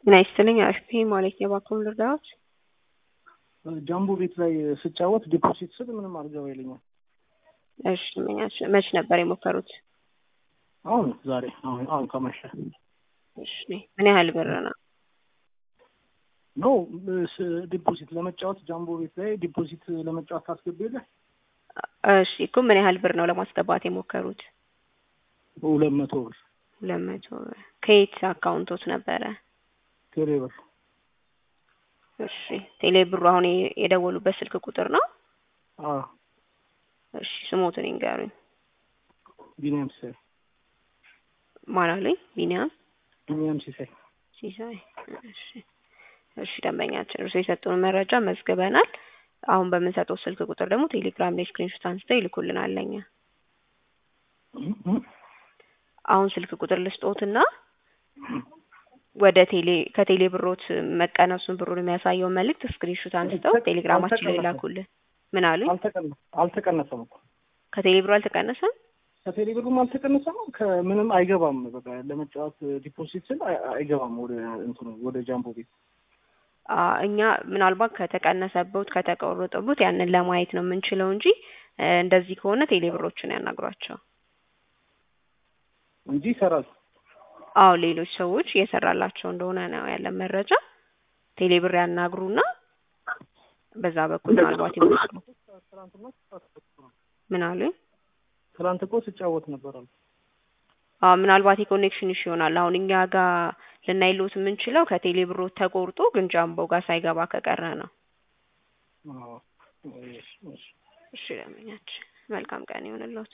ጤና ይስጥልኝ አሽፒ ማለት የባንኩን ልርዳዎች ጃምቦ ቤት ላይ ስጫወት ዲፖዚት ስል ምንም አልገባ ይለኛል። እሺ መኛች መች ነበር የሞከሩት? አሁን ዛሬ አሁን አሁን ከመሸ እሺ ምን ያህል ብር ነው? ኖ ዲፖዚት ለመጫወት ጃምቦ ቤት ላይ ዲፖዚት ለመጫወት ታስገቢ የለ እሺ እኮ ምን ያህል ብር ነው ለማስገባት የሞከሩት? ሁለት መቶ ብር ሁለት መቶ ብር ከየት አካውንቶት ነበረ? ቴሌ ብር እሺ ቴሌ ብሩ አሁን የደወሉበት ስልክ ቁጥር ነው? አዎ እሺ ስሞትን ይንገሩኝ። ቢኒያም ሲሳይ ማን አሉኝ? ቢኒያም ቢኒያም ሲሳይ ሲሳይ። እሺ እሺ ደንበኛችን እርሱ የሰጡን መረጃ መዝግበናል። አሁን በምንሰጠው ስልክ ቁጥር ደግሞ ቴሌግራም ላይ ስክሪንሾት አንስተው ይልኩልናል ለኛ። አሁን ስልክ ቁጥር ልስጦትና ወደ ቴሌ ከቴሌ ብሮት መቀነሱን ብሩን የሚያሳየውን መልእክት ስክሪንሾት አንስተው ቴሌግራማችን ላይ ላኩልን። ምን አሉኝ? አልተቀነሰም እኮ ከቴሌ ብሩ አልተቀነሰም። ከቴሌ ብሩም አልተቀነሰም። ከምንም አይገባም። በቃ ለመጫወት ዲፖዚት ስል አይገባም ወደ እንትኑ ወደ ጃምቦ ቤት እኛ ምናልባት ከተቀነሰበት ከተቆረጠበት ያንን ለማየት ነው የምንችለው እንጂ እንደዚህ ከሆነ ቴሌ ብሮችን ያናግሯቸው እንጂ ይሰራል። አዎ ሌሎች ሰዎች እየሰራላቸው እንደሆነ ነው ያለን መረጃ። ቴሌ ብር ያናግሩና በዛ በኩል ምናልባት ይመስሉ ምን አሉኝ? ትናንት እኮ ስጫወት ነበር አሉ። አዎ ምናልባት የኮኔክሽን ኢሹ ይሆናል። አሁን እኛ ጋር ልናይሎት የምንችለው ከቴሌ ብሮ ተቆርጦ ግን ጃምቦ ጋር ሳይገባ ከቀረ ነው። እሺ ለምኛችን መልካም ቀን ይሆንልዎት።